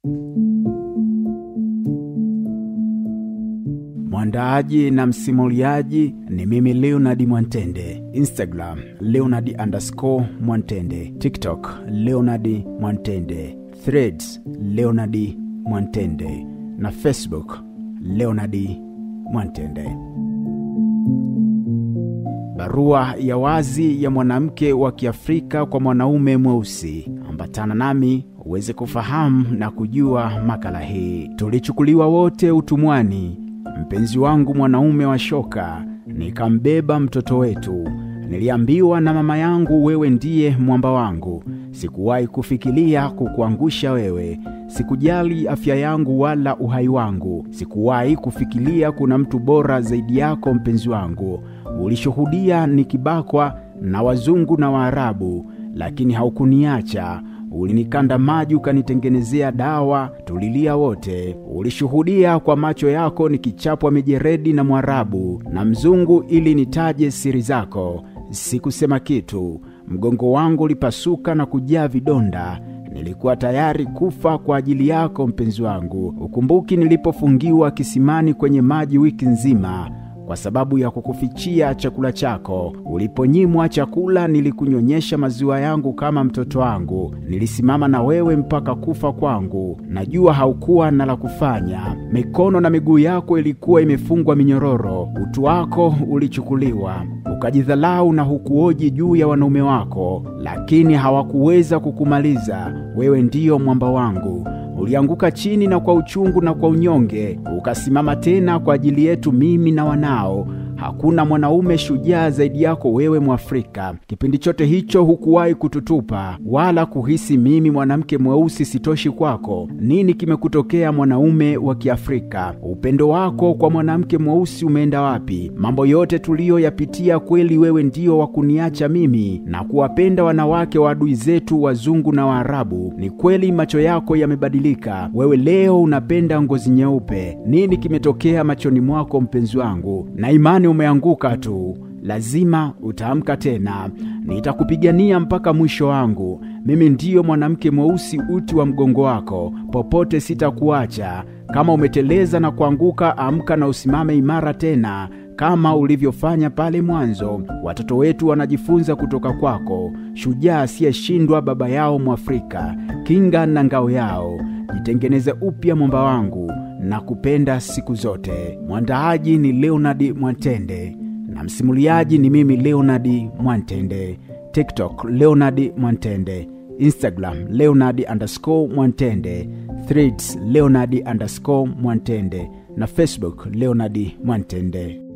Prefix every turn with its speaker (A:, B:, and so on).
A: Mwandaaji na msimuliaji ni mimi Leonard Mwantende. Instagram Leonard underscore Mwantende. TikTok Leonard Mwantende. Threads Leonard Mwantende na Facebook Leonard Mwantende. Barua ya wazi ya mwanamke wa Kiafrika kwa mwanaume mweusi. Ambatana nami uweze kufahamu na kujua makala hii. Tulichukuliwa wote utumwani, mpenzi wangu mwanaume wa shoka, nikambeba mtoto wetu. Niliambiwa na mama yangu, wewe ndiye mwamba wangu. Sikuwahi kufikiria kukuangusha wewe. Sikujali afya yangu wala uhai wangu. Sikuwahi kufikiria kuna mtu bora zaidi yako, mpenzi wangu. Ulishuhudia nikibakwa na wazungu na Waarabu, lakini haukuniacha. Ulinikanda maji ukanitengenezea dawa, tulilia wote. Ulishuhudia kwa macho yako nikichapwa mijeredi na Mwarabu na mzungu ili nitaje siri zako. Sikusema kitu, mgongo wangu ulipasuka na kujaa vidonda. Nilikuwa tayari kufa kwa ajili yako mpenzi wangu. Ukumbuki nilipofungiwa kisimani kwenye maji wiki nzima kwa sababu ya kukufichia chakula chako. Uliponyimwa chakula, nilikunyonyesha maziwa yangu kama mtoto wangu. Nilisimama na wewe mpaka kufa kwangu. Najua haukuwa na la kufanya. Mikono na miguu yako ilikuwa imefungwa minyororo. Utu wako ulichukuliwa, ukajidhalau na hukuoji juu ya wanaume wako, lakini hawakuweza kukumaliza. Wewe ndiyo mwamba wangu. Ulianguka chini na kwa uchungu na kwa unyonge ukasimama tena kwa ajili yetu, mimi na wanao. Hakuna mwanaume shujaa zaidi yako wewe Mwafrika. Kipindi chote hicho hukuwahi kututupa wala kuhisi mimi mwanamke mweusi sitoshi kwako. Nini kimekutokea mwanaume wa Kiafrika? Upendo wako kwa mwanamke mweusi umeenda wapi? Mambo yote tuliyoyapitia, kweli wewe ndio wa kuniacha mimi na kuwapenda wanawake wa adui zetu wazungu na Waarabu? Ni kweli macho yako yamebadilika, wewe leo unapenda ngozi nyeupe. Nini kimetokea machoni mwako mpenzi wangu? Na imani umeanguka tu, lazima utaamka tena. Nitakupigania mpaka mwisho wangu. Mimi ndiyo mwanamke mweusi, uti wa mgongo wako, popote sitakuacha. Kama umeteleza na kuanguka, amka na usimame imara tena kama ulivyofanya pale mwanzo. Watoto wetu wanajifunza kutoka kwako, shujaa asiyeshindwa, baba yao Mwafrika, kinga na ngao yao. Jitengeneze upya mwamba wangu na kupenda siku zote. Mwandaaji ni Leonard Mwantende na msimuliaji ni mimi Leonard Mwantende. TikTok Leonard Mwantende, Instagram Leonard underscore Mwantende, Threads Leonard underscore Mwantende na Facebook Leonard Mwantende.